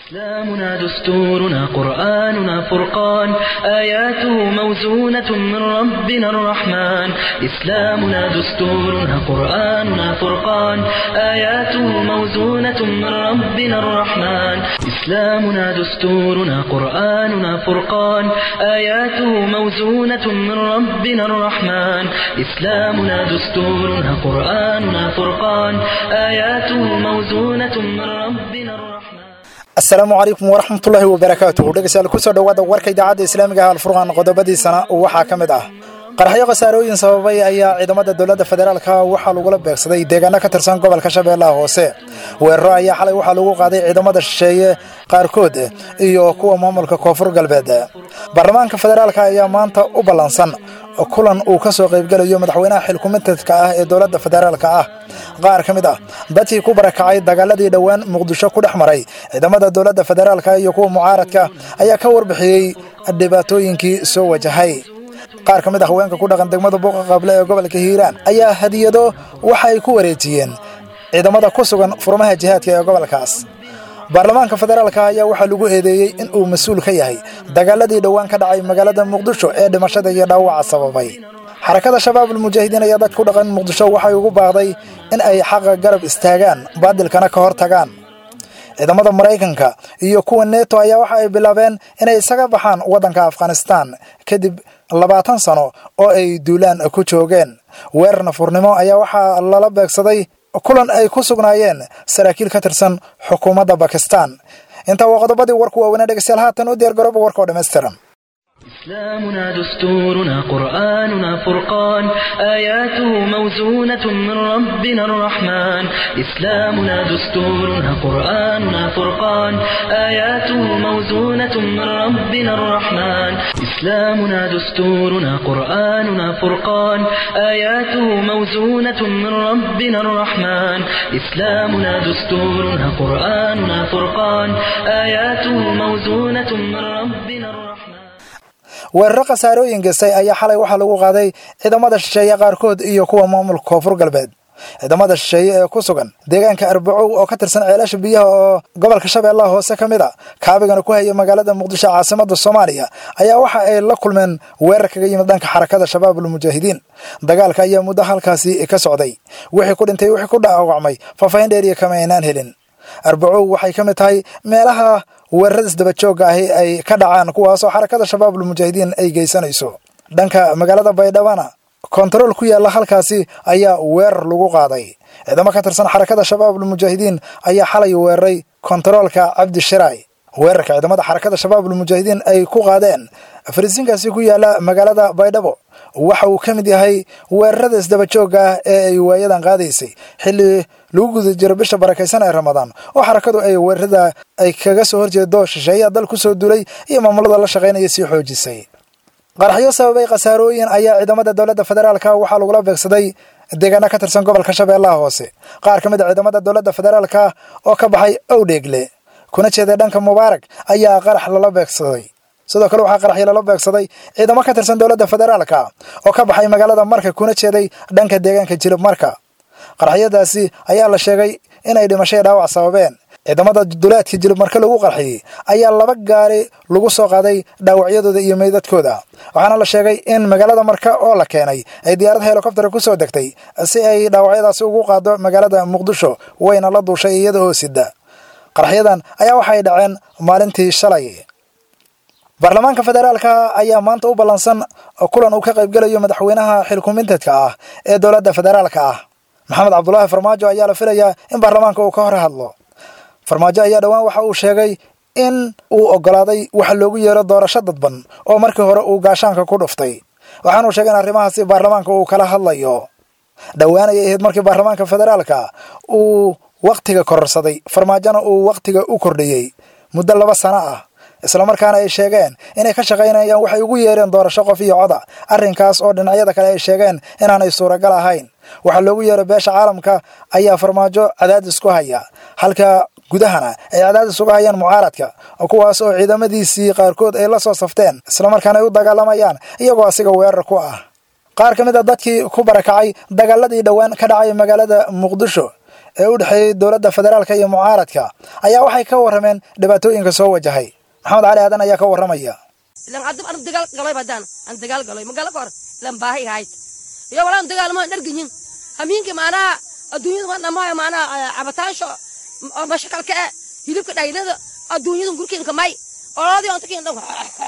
إسلامنا دستورنا قرآننا فرقان آياته موزونة من ربنا الرحمن إسلامنا دستورنا قرآننا فرقان آياته موزونة من ربنا الرحمن إسلامنا دستورنا قرآننا فرقان آياته موزونة من ربنا الرحمن إسلامنا دستورنا قرآننا فرقان آياته موزونة من ربنا الرحمن asalaamu calaykum waraxmatullaahi wabarakaatuhu dhegeystayaal kusoo dhowaada warka idaacadda islaamiga ah alfurqaan qodobadiisana waxaa ka mid ah qaraxyo khasaarooyin sababay ayaa ciidamada dowladda federaalka waxaa lagula beegsaday deegaano ka tirsan gobolka shabeellaha hoose weeraro ayaa xalay waxaa lagu qaaday ciidamada shisheeye qaarkood iyo kuwa maamulka koonfur galbeed baarlamaanka federaalka ayaa maanta u ballansan kulan uu ka soo qaybgelayo madaxweynaha xilkumitadka ah ee dowladda federaalka ah qaar ka mid ah dadkii ku barakacay dagaaladii dhowaan muqdisho ku dhex maray ciidamada dowladda federaalka iyo kuwa mucaaradka ayaa ka warbixiyey dhibaatooyinkii soo wajahay qaar ka mid ah haweenka ku dhaqan degmada buuqa qable ee gobolka hiiraan ayaa hadiyado waxa ay ku wareejiyeen ciidamada ku sugan furmaha jihaadka ee gobolkaas baarlamaanka federaalka ayaa waxaa lagu eedeeyey in uu mas-uul ka yahay dagaaladii dhowaan ka dhacay magaalada muqdisho ee dhimashada iyo dhaawaca sababay xarakada shabaab almujaahidiin ayaa dad ku dhaqan muqdisho waxay ugu baaqday in ay xaqa garab istaagaan baadilkana ka hor tagaan ciidamada maraykanka iyo kuwa neto ayaa waxa ay bilaabeen inay isaga baxaan waddanka afghanistan kadib labaatan sano oo ay duulaan ku joogeen weerar nafurnimo ayaa waxaa lala beegsaday kulan ay ku sugnaayeen saraakiil ka tirsan xukuumadda bakistan intaa waa qodobadii warku waaweynaa dhegeystayaal haatan u diyaar garooba warka oo dhammaystiran إسلامنا دستورنا قرآننا فرقان آياته موزونة من ربنا الرحمن إسلامنا دستورنا قرآننا فرقان آياته موزونة من ربنا الرحمن إسلامنا دستورنا قرآننا فرقان آياته موزونة من ربنا الرحمن إسلامنا دستورنا قرآننا فرقان آياته موزونة من ربنا الرحمن weeraro khasaarooyin gestay ayaa xalay waxaa lagu qaaday ciidamada shisheeye qaarkood iyo kuwa maamulka koonfur galbeed ciidamada shisheeye ee ku sugan deegaanka arbacow oo ka tirsan ceelasha biyaha oo gobolka shabeellaha hoose ka mid a kaabigana ku haya magaalada muqdisho caasimada soomaaliya ayaa waxa ay la kulmeen weerar kaga yimid dhanka xarakada shabaab almujaahidiin dagaalka ayaa muddo halkaasi ka socday wixii ku dhintay wixii ku dhaawacmay faahfaahin dheeriya kama aynaan helin arbacow waxay ka mid tahay meelaha weerarada isdabajooga ahi ay ka dhacaan kuwaasoo xarakada shabaabul mujaahidiin ay geysanayso dhanka magaalada baydhabana kontarool ku yaalla halkaasi ayaa weerar lagu qaaday ciidamo ka tirsan xarakada shabaabul mujaahidiin ayaa xalay weeraray kontaroolka cabdishiraay weerarka ciidamada xarakada shabaabul mujaahidiin ay ku qaadeen fariisiinkaasi ku yaalla magaalada baydhabo waxa uu ka mid yahay weerarada isdabajooga ah ee ay waayadan qaadaysay xilli lagu guda jiro bisha barakaysan ee ramadaan oo xarakadu ay weerarada ay kaga soo horjeedo shisheeyaa dal ku soo dulay iyo maamulada la shaqaynaya sii xoojisay qaraxyo sababay khasaarooyin ayaa ciidamada dowladda federaalka waxaa lagula beegsaday deegaano ka tirsan gobolka shabeellaha hoose qaar ka mid a ciidamada dowladda federaalka oo ka baxay owdheegle kuna jeeday dhanka mubaarak ayaa qarax lala beegsaday sidoo kale waxaa qaraxyo lala beegsaday ciidamo ka tirsan dowladda federaalka oo ka baxay magaalada marka kuna jeeday dhanka deegaanka jilib marka qaraxyadaasi ayaa la sheegay inay dhimashay dhaawac sababeen ciidamada duleedka jilib marka lagu qarxiyey ayaa laba gaari lagu soo qaaday dhaawacyadooda iyo meydadkooda waxaana la sheegay in magaalada marka oo la keenay ay diyaarad helikobtera ku soo degtay si ay dhaawacyadaasi ugu qaado magaalada muqdisho wayna la duushay iyada oo sida qaraxyadan ayaa waxay dhaceen maalintii shalay baarlamaanka federaalka ayaa maanta u ballansan kulan uu ka qaybgelayo madaxweynaha xilkumintadka ah ee dowladda federaalka ah maxamed cabdulaahi farmaajo ayaa la filayaa in baarlamaanka uu ka hor hadlo farmaajo ayaa dhowaan waxa uu sheegay in uu ogolaaday waxa loogu yeero doorasho dadban oo markii hore uu gaashaanka ku dhuftay waxaanuu sheegay in arrimahaasi baarlamaanka uu kala hadlayo dhowaan ayay ahayd markii baarlamaanka federaalka uu wakhtiga kororsaday farmaajona uu wakhtiga u kordhiyey muddo laba sano ah islamarkaana ay sheegeen inay ka shaqaynayaan waxay ugu yeereen doorasho qof iyo coda arrinkaas oo dhinacyada kale ay sheegeen inaanay suuragal ahayn waxaa loogu yeeray beesha caalamka ayaa farmaajo cadaadis ku haya halka gudahana ay cadaadis uga hayaan mucaaradka kuwaas oo ciidamadiisii qaarkood ay la soo safteen islamarkaana ay u dagaalamayaan iyagoo asiga weerar ku ah qaar ka mid a dadkii ku barakacay dagaaladii dhowaan ka dhacay magaalada muqdisho ee u dhexeeyey dowladda federaalka iyo mucaaradka ayaa waxay ka warrameen dhibaatooyinka soo wajahay maxamed cali aadan ayaa ka warramaya ilan hadda an dagaal galoy badaan an dagaal galoy magala kor ilan baahi hayd iyo walaan dagaalmo dharginyin hamiinki maanaha adduunyada ma dhamayo maanaha cabitaansho mashakalka e hilibka dhaylada adduunyada gurkiinka may olodii ontakiin dhan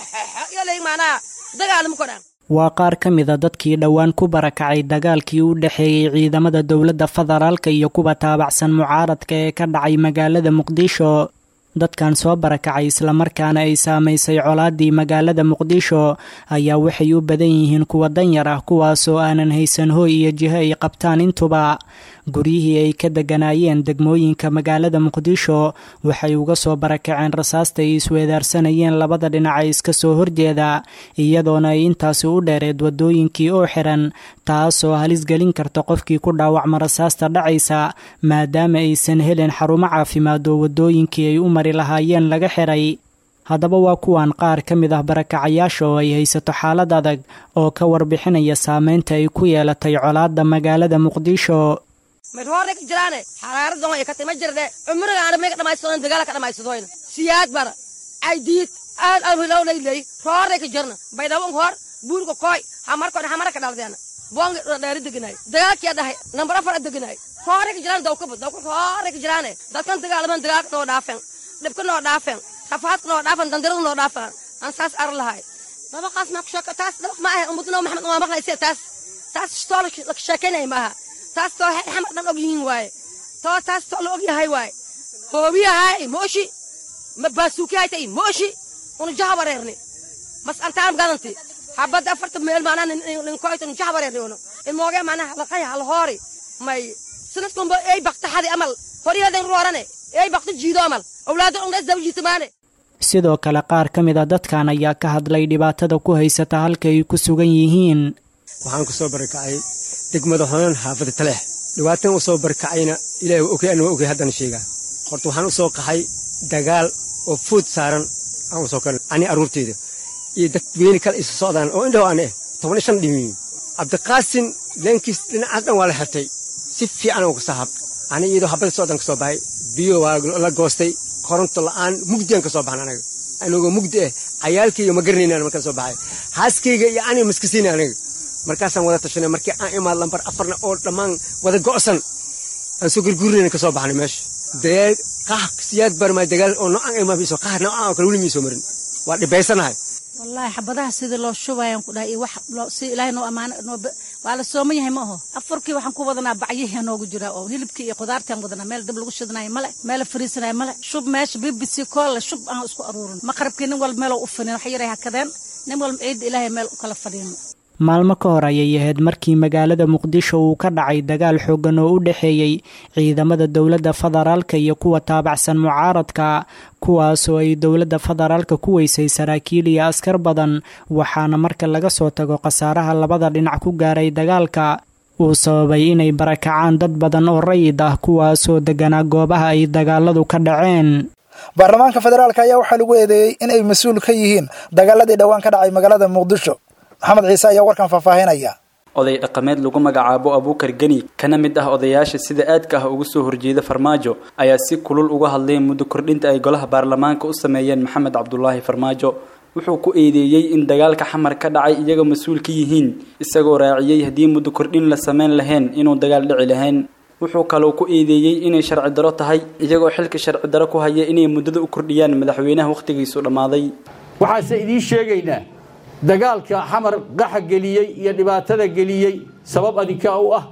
iyo leey maanaha dagaalmo kodhan waa qaar ka mid a dadkii dhowaan ku barakacay dagaalkii u dhexeeyey ciidamada dowladda federaalka iyo kuwa taabacsan mucaaradka ee ka dhacay magaalada muqdisho dadkan soo barakacay islamarkaana ay saamaysay colaadii magaalada muqdisho ayaa waxay u badan yihiin kuwa danyar ah kuwaasoo aanan haysan hooy iyo jiho ay qabtaan intuba guryihii ay ka deganaayeen degmooyinka magaalada muqdisho waxay uga soo barakaceen rasaasta ay isweedaarsanayeen labada dhinac ee iska soo horjeeda iyadoona ay intaasi u dheereed wadooyinkii oo xiran taasoo halis gelin karta qofkii ku dhaawacma rasaasta dhacaysa maadaama aysan helin xarumo caafimaad oo wadooyinkii ay u mari lahaayeen laga xiray haddaba waa kuwan qaar ka mid ah barakacayaasha oo ay haysato xaalad adag oo ka warbixinaya saameynta ay ku yeelatay colaadda magaalada muqdisho madhoore ka jiraane xaraaradan ay ka tima jirde cumriga aan meega dhamaysadon dagaala ka dhamaysadoyna siyaad bara caydiid aad alhilow layley roore ka jirna baydhawon hor buurka kooy hamarkoon hamara ka dhaldeena boonga dheeri deganay dagaalkiya dhahay nambar afar deganay roore ka jiraan dawkaba dawka roore ka jiraane dadkan dagaalaman dagaalka noo dhaafen dhibka noo dhaafen rafaadka noo dhaafen dandirada noo dhaafen aan saas ar lahay dabaqaas maa kusheeko taas dabaq ma ahe ummadna maxamed waa maqlayse taas taas stoo la sheekeynay maaha taas too xamar dhan og yihiin waaye too taas too la og yahay waaye hoobiyahay mooshi ma baasuukiyaytay mooshi una jaha wareerni mas antaan gadanti habadda afarta meel maanaa ninkoyto jaha wareerni uno imooge maanaa halaqay halhoori may sanadkunba ey bakta xadi amal horyadan roorane ey bakta jiido amal awlaada ungdhas daba jiitamaane sidoo kale qaar ka mid a dadkan ayaa ka hadlay dhibaatada ku haysata halka ay ku sugan yihiin waxaan ku soo barakacay degmada honan xaafada taleex dhibaatan u soo barkacayna ilaah waa ogay ana waa ogay haddana sheegaa horta waxaan u soo qaxay dagaal oo fuud saaran aan u soo kalay ani arruurteyda iyo dadweyne kale isa socdaan oo indhaho aan eh toban iyo shan dhimiin cabdiqaasin leenkiis dhinacaas dhan waa la xirtay si fiican oo kasoo hab ani iyadoo habada socdan ka soo baxay biyo waa la goostay koronto la'aan mugdiaan ka soo baxan anaga anagoo mugdi ah cayaalkayga ma garanayna markaan soo baxay haaskayga iyo aniga maskasiina anaga markaasaan wada tashanay markii aan imaad lambar afarna oo dhammaan wada go'san aan soo gurgurinayna ka soo baxnay meesha dee qax siyaad barmaa dagaal oo noocan imaamiso qax noocan oo kale weli miisoo marin waa dhibaysanahay wallaahi xabadaha sidii loo shubayaan ku dhahay iyo wax si ilaahay noo ammaano waa la sooman yahay ma aho afarkii waxaan ku wadanaa bacyihii noogu jira oo hilibkii iyo qudaartaan wadanaa meel dab lagu shidanayo male meel la fariisanayo male shub meesha b b c koolle shub aan isku aruurin maqrabkii nin walba meeloo u finin wax yaray hakadeen nin walba ciidda ilaahay meel u kala fadhiino maalmo ka hor ayay ahayd markii magaalada muqdisho uu ka dhacay dagaal xooggan oo u dhexeeyey ciidamada dowladda federaalka iyo kuwa taabacsan mucaaradka kuwaasoo ay dowladda federaalka ku weysay saraakiil iyo askar badan waxaana marka laga soo tago khasaaraha labada dhinac ku gaaray dagaalka uu sababay inay barakacaan dad badan oo rayid ah kuwaasoo deganaa goobaha ay dagaaladu ka dhaceen baarlamaanka federaalka ayaa waxaa lagu eedeeyey in ay mas-uul ka yihiin dagaaladii dhowaan ka dhacay magaalada muqdisho maxamed ciise ayaa warkan faahfaahinaya oday dhaqameed lagu magacaabo abuukar geni kana mid ah odayaasha sida aadka ah uga soo horjeeda farmaajo ayaa si kulul uga hadlay muddo kordhinta ay golaha baarlamaanka u sameeyeen maxamed cabdulaahi farmaajo wuxuu ku eedeeyey in dagaalka xamar ka dhacay iyaga mas-uul ka yihiin isagoo raaciyey haddii muddo kordhin la sameyn lahayn inuu dagaal dhici lahayn wuxuu kaloo ku eedeeyey inay sharci daro tahay iyagoo xilka sharci daro ku haya inay muddada u kordhiyaan madaxweynaha wakhtigiisu dhammaaday waxaase idiin sheegaynaa dagaalka xamar qaxa geliyey iyo dhibaatada geliyey sabab adinkaa u ah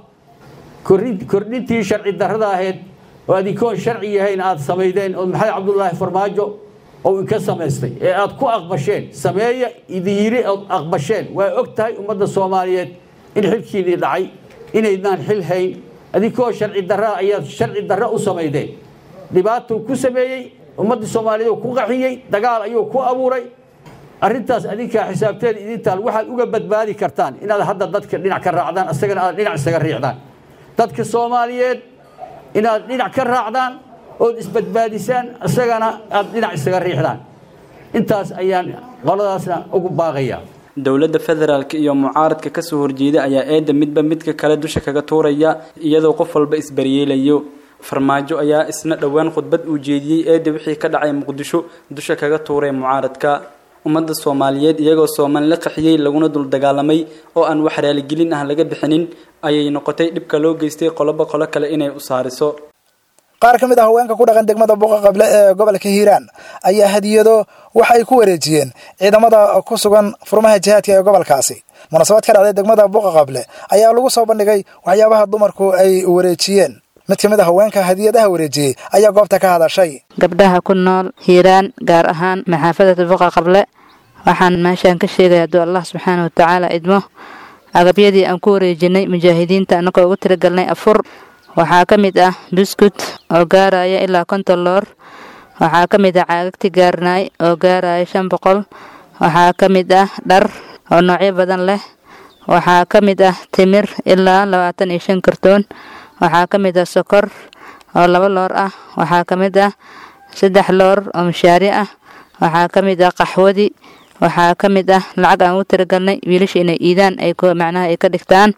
kordhintii sharci darrada ahayd oo adinkoon sharci yahayn aad samaydeen oo maxamed cabdulaahi farmaajo oo inka samaystay ee aad ku aqbasheen sameeya idin yiri ood aqbasheen waa og tahay ummadda soomaaliyeed in xilkiinii dhacay inaydnaan xil hayn adinkoo sharci darra ayaad sharci darro u samaydeen dhibaatuu ku sameeyey ummadda soomaaliyeed oo ku qaxiyey dagaal ayuu ku abuuray arrintaas adinkaa xisaabteen idintaal waxaad uga badbaadi kartaan inaad hadda dadka dhinac ka raacdaan isagana aad dhinac isaga riixdaan dadka soomaaliyeed inaad dhinac ka raacdaan ood isbadbaadisaan isagana aad dhinac isaga riixdaan intaas ayaan qoladaasna ugu baaqayaa dowladda federaalk iyo mucaaradka kasoo horjeeda ayaa eedda midba midka kale dusha kaga tuuraya iyadoo qof walba isbaryeelayo farmaajo ayaa isna dhowaan khudbad uu jeediyey eedda wixii ka dhacay muqdisho dusha kaga tuuray mucaaradka ummadda soomaaliyeed iyagoo sooman la qaxiyey laguna dul dagaalamay oo aan wax raaligelin ah laga bixinin ayay noqotay dhibka loo geystay qoloba qolo kale inay u saariso qaar ka mid ah haweenka ku dhaqan degmada buuqa qable ee gobolka hiiraan ayaa hadiyado waxa ay ku wareejiyeen ciidamada ku sugan furmaha jihaadka ee gobolkaasi munaasabad ka dhacday degmada buuqa qable ayaa lagu soo bandhigay waxyaabaha dumarku ay wareejiyeen mid ka mid a haweenka hadiyadaha wareejiyey ayaa goobta ka hadashay gabdhaha ku nool hiiraan gaar ahaan maxaafadada buuqa qable waxaan meeshaan ka sheegaya hadduu allah subxaana wa tacaala idmo agabyadii aan ku wareejinay mujaahidiinta annagoo ugu tiragalnay afur waxaa ka mid ah buskut oo gaaraya ilaa konton loor waxaa ka mid ah caagagti gaarnaay oo gaaraya shan boqol waxaa ka mid ah dhar oo noocyo badan leh waxaa ka mid ah timir ilaa labaatan iyo shan kartoon waxaa ka mid ah sokor oo laba loor ah waxaa ka mid ah saddex loor oo mashaari ah waxaa ka mid ah qaxwadi waxaa ka mid ah lacag aan ugu tiragalnay wiilasha inay iidaan ay macnaha ay ka dhigtaan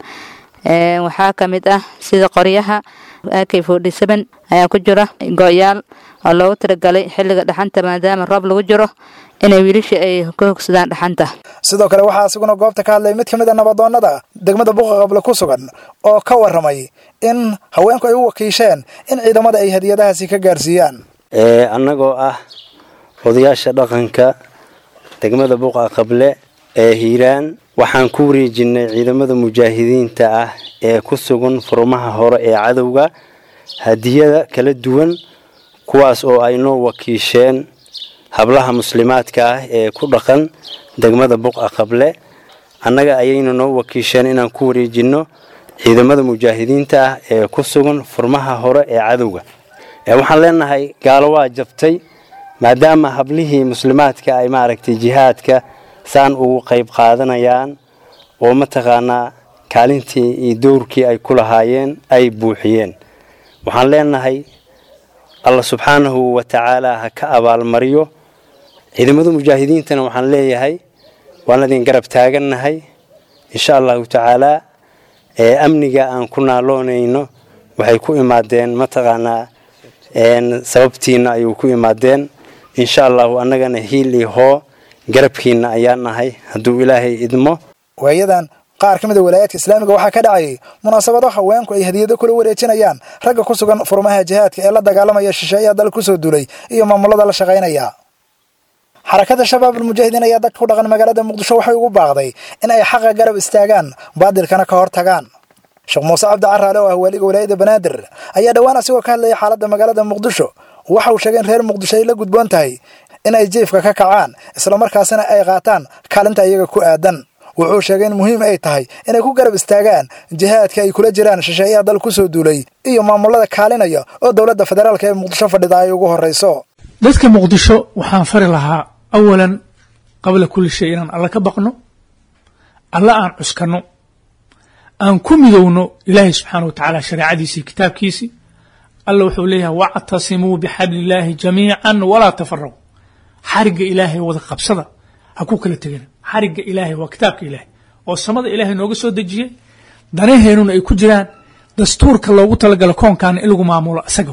waxaa ka mid ah sida qoryaha ak forty seven ayaa ku jira go-yaal oo loogu tiragalay xilliga dhaxanta maadaama roob lagu jiro inay wiilasha ay ka hogsadaan dhaxanta sidoo kale waxaa isaguna goobta ka hadlay mid ka mid a nabadoonnada degmada buuqa qable ku sugan oo ka warramay in haweenku ay u wakiisheen in ciidamada ay hadiyadahaasi ka gaarsiiyaan annagoo ah odayaasha dhaqanka degmada buuqa qable ee hiiraan waxaan ku wareejinay ciidamada mujaahidiinta ah ee ku sugan furmaha hore ee cadowga hadiyada kala duwan kuwaas oo ay noo wakiisheen hablaha muslimaadka ah ee ku dhaqan degmada buqa qable annaga ayayna noo wakiisheen inaan ku wareejinno ciidamada mujaahidiinta ah ee ku sugan furmaha hore ee cadowga waxaan leenahay gaalo waa jabtay maadaama hablihii muslimaadka ay maaragtay jihaadka saan ugu qayb qaadanayaan oo mataqaanaa kaalintii iyo dowrkii ay ku lahaayeen ay buuxiyeen waxaan leenahay allah subxaanahu wa tacaala ha ka abaalmariyo ciidamada mujaahidiintana waxaan leeyahay waan idin garab taagannahay insha allahu tacaalaa ee amniga aan ku naaloonayno waxay ku imaadeen mataqaanaa sababtiina ayuu ku imaadeen insha allahu annagana hiil iyo hoo garabkiina ayaa nahay hadduu ilaahay idmo waayadan qaar ka mid a walaayaadka islaamiga waxaa ka dhacayay munaasabado haweenku ay hadiyado kula wareejinayaan ragga ku sugan furmaha jihaadka ee la dagaalamaya shisheeyaha dal kusoo duulay iyo maamulada la shaqaynaya xarakada shabaab almujaahidiin ayaa dadka ku dhaqan magaalada muqdisho waxay ugu baaqday in ay xaqa garab istaagaan baadilkana ka hor tagaan sheekh muuse cabdi caraale oo ah waaliga walaayada banaadir ayaa dhowaan asigoo ka hadlaya xaaladda magaalada muqdisho waxa uu sheegay in reer muqdisho ay la gudboon tahay in ay jiifka ka kacaan islamarkaasina ay qaataan kaalinta iyaga ku aadan wuxuu sheegay in muhiim ay tahay inay ku garab istaagaan jihaadka ay kula jiraan shisheeyaha dal kusoo duulay iyo maamulada kaalinaya oo dowladda federaalka ee muqdisho fadhida ay ugu horrayso dadka muqdisho waxaan fari lahaa awalan qabla kulli shay inaan alla ka baqno alla aan cuskanno aan ku midowno ilaahay subxaana wa tacaala shareecadiisii kitaabkiisii alla wuxuu leeyahay wactasimuu bixablillaahi jamiican walaa tafaraquu xarigga ilaahay wada qabsada ha ku kala tegina xarigga ilaahay waa kitaabka ilaahay oo samada ilaahay nooga soo dejiyey danaheenuna ay ku jiraan dastuurka loogu talagalo koonkaana in lagu maamulo isaga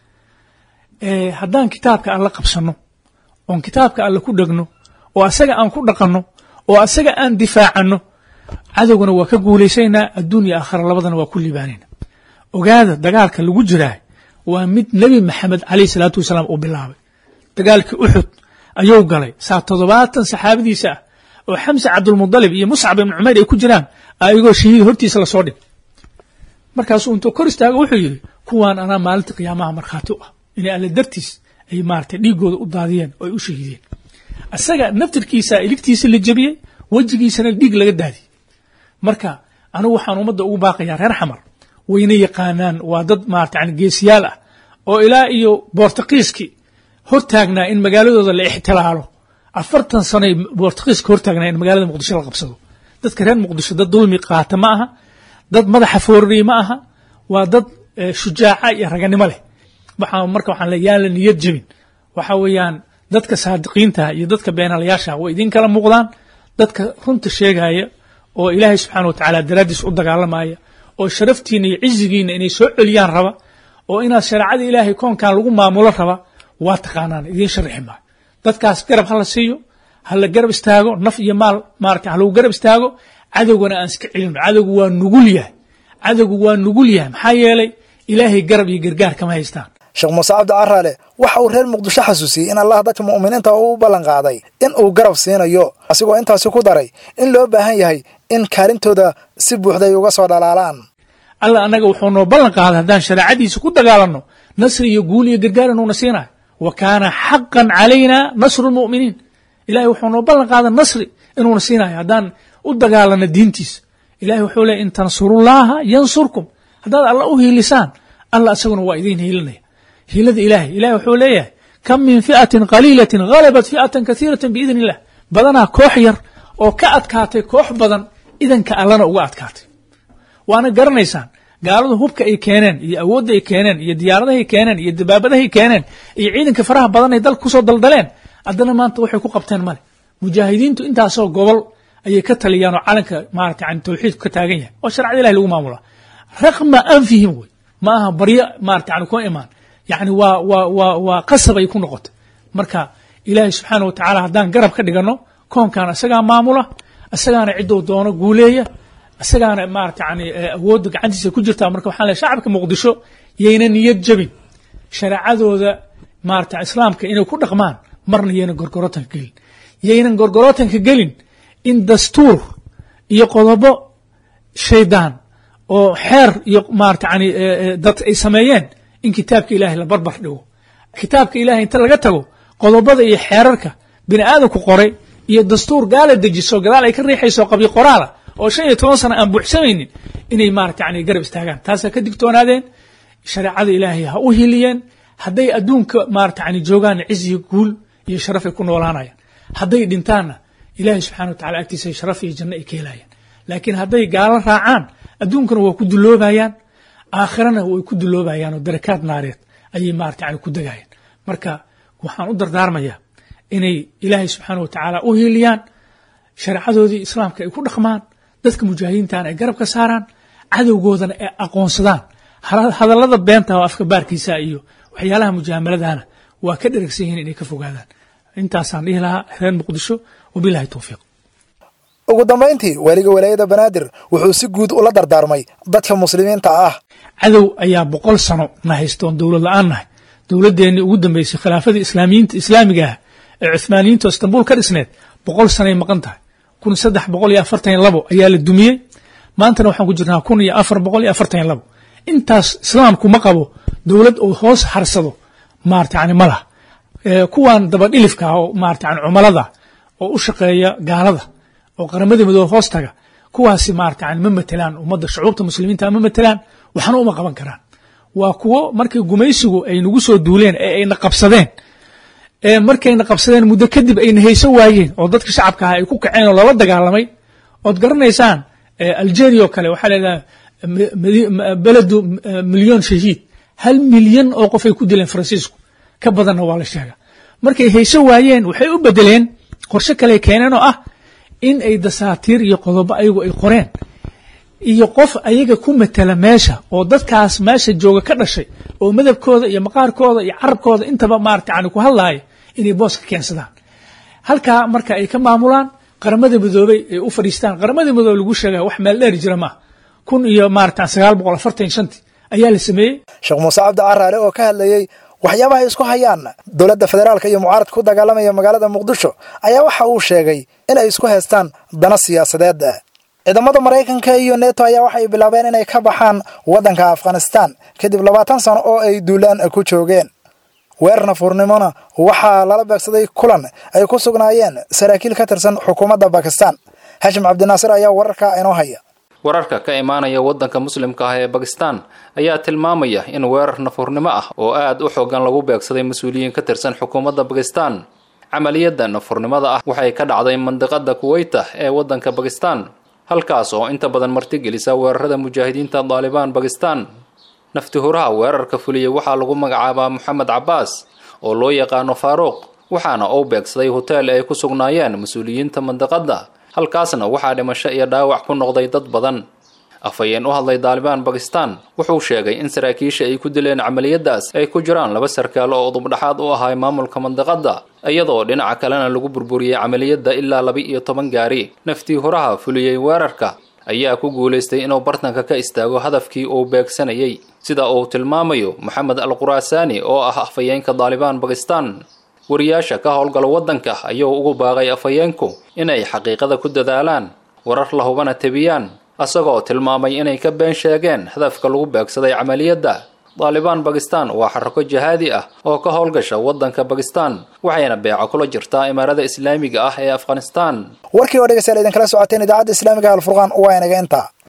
wey haddaan kitaabka alla qabsanno oon kitaabka alle ku dhegno oo asaga aan ku dhaqanno oo asaga aan difaacanno cadowgana waa ka guulaysaynaa adduun iyo aakhira labadana waa ku liibaanayna ogaada dagaalka lagu jiraa waa mid nebi maxamed calayh salaatu wasalaam uu bilaabay dagaalkii uxud ayuu galay saa toddobaatan saxaabadiisa ah oo xamse cabdulmudalib iyo muscab ibnu cumayr ay ku jiraan ayagoo shahiid hortiisa lasoo dhig markaasuu intuu kor istaago wuxuu yidhi kuwaan anaa maalinta qiyaamaha markhaati u ah inay alle dartiis ay maaragtay dhiiggooda u daadiyeen oo ay u shahiideen asaga naftirkiisa iligtiisa la jebiyey wejigiisana dhiig laga daadiyey marka anigu waxaan ummadda ugu baaqayaa reer xamar wayna yaqaanaan waa dad maarata yani geesiyaal ah oo ilaa iyo boortaqiiskii hortaagnaa in magaaladooda la ixtilaalo afartan sanoy boortaqiiska hortaagnaa in magaalada muqdisho la qabsado dadka reer muqdisho dad dulmi qaata ma aha dad madaxa foorariye ma aha waa dad shujaaca iyo raganimo leh waxaa marka waxaan le yaan la niyad jebin waxa weeyaan dadka saadiqiinta iyo dadka beenalayaasha way idin kala muuqdaan dadka runta sheegaya oo ilaahay subxaana wa tacaala daraaddiis u dagaalamaya oo sharaftiina iyo cizigiina inay soo celiyaan raba oo inaad shareecada ilaahay koonkan lagu maamulo raba waa taqaanaan idiin sharixi maayo dadkaas garab ha la siiyo ha la garab istaago naf iyo maal maarata ha lagu garab istaago cadowgana aan iska celino cadowgu waa nugul yahay cadowgu waa nugul yahay maxaa yeelay ilaahay garab iyo gargaar kama haystaan sheekh muuse cabdi caraale waxa uu reer muqdisho xasuusiyey in allah dadka mu'miniinta uu ballan qaaday in uu garab siinayo asigoo intaasi ku daray in loo baahan yahay in kaalintooda si buuxda ay uga soo dhalaalaan alla annaga wuxuu noo ballan qaaday haddaan shareecadiisa ku dagaalanno nasri iyo guul iyo gargaar inuuna siinayo wa kaana xaqan calayna nasru lmu'miniin ilahay wuxuu noo ballan qaaday nasri inuuna siinayo haddaan u dagaalanno diintiisa ilahay wuxuu leeyay in tansurullaaha yansurkum haddaad alla u hiilisaan alla isaguna waa idiin hiilinaya hiilada ilahay ilahay wuxuu leeyahay kam min fi'atin qaliilatin halabat fi'atan kasiiratan biidn illah badanaa koox yar oo ka adkaatay koox badan idanka allana uga adkaatay waana garanaysaan gaaladu hubka ay keeneen iyo awoodda ay keeneen iyo diyaaradahay keeneen iyo dabaabadahay keeneen iyo ciidanka faraha badan ay dalka kusoo daldaleen haddana maanta waxay ku qabteen male mujaahidiintu intaasoo gobol ayay ka taliyaan oo calanka maarata yani tawxiidku ka taagan yahay oo sharcada ilahi lagu maamula raqma anfihim wey ma aha baryo maarata yani kuma imaan yani waa waa waa waa qasab ay ku noqotay marka ilaahay subxaana wa tacaala haddaan garab ka dhiganno koonkan isagaa maamula isagaana ciddou doono guuleeya isagaana maarata yani awoodda gacantiisa ku jirtaa marka waxaan leehay shacabka muqdisho yayna niyad jabin shareecadooda maarata islaamka inay ku dhaqmaan marna yayna gorgorotanka gelin yaynan gorgorotanka gelin in dastuur iyo qodobo shaydaan oo xeer iyo maarata yani dad ay sameeyeen in kitaabka ilahay la barbar dhigo kitaabka ilahay inta laga tago qodobada iyo xeerarka bini aadamku qoray iyo dastuur gaala dejiso gadaal ay ka riixayso qabyo qoraala oo shan iyo toban sano aan buuxsamaynin inay maarata yani garab istaagaan taasaa ka digtoonaadeen shareecada ilaahay ha u hiliyeen hadday adduunka maarata yani joogaanna ciziyo guul iyo sharaf ay ku noolaanayaan hadday dhintaanna ilaahay subxana wa tacala agtiisa sharaf iyo janno ay ka helayaan laakiin hadday gaalo raacaan adduunkana waa ku duloobayaan aakhirana way ku duloobayaan oo darakaad naareed ayay maarata yani ku degayaan marka waxaan u dardaarmayaa inay ilaahay subxaana wa tacaala u hiiliyaan shareecadoodii islaamka ay ku dhaqmaan dadka mujaahidiintana ay garab ka saaraan cadowgoodana ay aqoonsadaan hadallada beenta oo afka baarkiisa iyo waxyaalaha mujaamaladaana waa ka dheragsan yihiin inay ka fogaadaan intaasaan dhihi lahaa reer muqdisho wabilahi towfiiq ugu dambayntii waaliga walaayada banaadir wuxuu si guud ula dardaarmay dadka muslimiinta ah cadow ayaa boqol sano na haystoon dowlad la-aan nahay dowladdeenii ugu dambeysay khilaafadii islaamiyiinta islaamiga ah ee cuhmaaniyiinta oo istanbul ka dhisneed boqol sanoay maqan tahay kun saddex boqol iyo afartan iyo labo ayaa la dumiyey maantana waxaan ku jirnaa kun iyo afar boqol iyo afartan iyo labo intaas islaamku ma qabo dowlad uu hoos harsado maarata yani ma laha kuwan dabadhilifka ah oo maarata yani cumalada oo u shaqeeya gaalada oo qaramada midoobe hoos taga kuwaasi maarata yani ma matelaan ummadda shucuubta muslimiinta ma matelaan waxna uma qaban karaan waa kuwo markii gumaysigu ay nagu soo duuleen ee ayna qabsadeen ee markayna qabsadeen muddo kadib ayna hayso waayeen oo dadka shacabka ah ay ku kaceen oo lala dagaalamay ood garanaysaan algeria oo kale waxaa leedahay beledu milyon shahiid hal milyan oo qof ay ku dileen faransiisku ka badanna waa la sheega markay hayso waayeen waxay u bedeleen qorshe kale keeneen oo ah in ay dasaatiir iyo qodobo ayagu ay qoreen iyo qof ayaga ku matela meesha oo dadkaas meesha jooga ka dhashay oo madabkooda iyo maqaarkooda iyo carabkooda intaba maarata yani ku hadlaaya inay booska keensadaan halkaa marka ay ka maamulaan qaramada midoobey ay u fadhiistaan qaramada midoobe lagu sheegaya wax meel dheeri jira maaha kun iyo maarata sagaal boqol afartan shanti ayaa la sameeyey sheekh muuse cabdi caraale oo ka hadlayey waxyaabaha ay isku hayaan dowladda federaalka iyo mucaaradka ku dagaalamaya magaalada muqdisho ayaa waxa uu sheegay in ay isku haystaan dana siyaasadeed ciidamada maraykanka iyo neto ayaa waxay bilaabeen inay ka baxaan waddanka afghanistan kadib labaatan sano oo ay duulaan ku joogeen weerar nafuurnimona waxaa lala beegsaday kulan ay ku sugnaayeen saraakiil ka tirsan xukuumadda bakistan hashim cabdinaasir ayaa wararka inoo haya wararka ka imaanaya waddanka muslimka ah ee bakistan ayaa tilmaamaya in weerar nafuurnimo ah oo aad u xoogan lagu beegsaday mas-uuliyiin ka tirsan xukuumadda bakistan camaliyadda nafuurnimada ah waxay ka dhacday mandiqada kuweyta ee waddanka bakistan halkaas oo inta badan martigelisa weerarada mujaahidiinta daalibaan bakistan naftihuraha weerarka fuliyey waxaa lagu magacaabaa moxamed cabbaas oo loo yaqaano faaruuq waxaana uu beegsaday hoteel ay ku sugnaayeen mas-uuliyiinta mandiqadda halkaasna waxaa dhimasho iyo dhaawac ku noqday dad badan afhayeen u hadlay daalibaan bakistan wuxuu sheegay in saraakiisha ay ku dileen camaliyadaas ay ku jiraan laba sarkaal oo udubdhaxaad u ahay maamulka mandiqadda iyadoo dhinaca kalena lagu burburiyey camaliyadda ilaa laba iyo toban gaari naftii horaha fuliyey weerarka ayaa ku guulaystay inuu bartanka ka istaago hadafkii uu beegsanayay sida uu tilmaamayo moxamed al quraasaani oo ah afhayeenka daalibaan bakistan wariyaasha ka howlgala waddanka ayuu ugu baaqay afhayeenku inay xaqiiqada ku dadaalaan warar la hubana tebiyaan asagoo tilmaamay inay ka been sheegeen hadafka lagu beegsaday camaliyadda daalibaan bakistan waa xarako jihaadi ah oo ka howlgasha waddanka bakistan waxayna beeco kula jirtaa imaarada islaamiga ah ee afghanistan warkii oo dhegeystayaal idinkala socoteen idaacadda islaamiga alfurqaan waa inaga intaa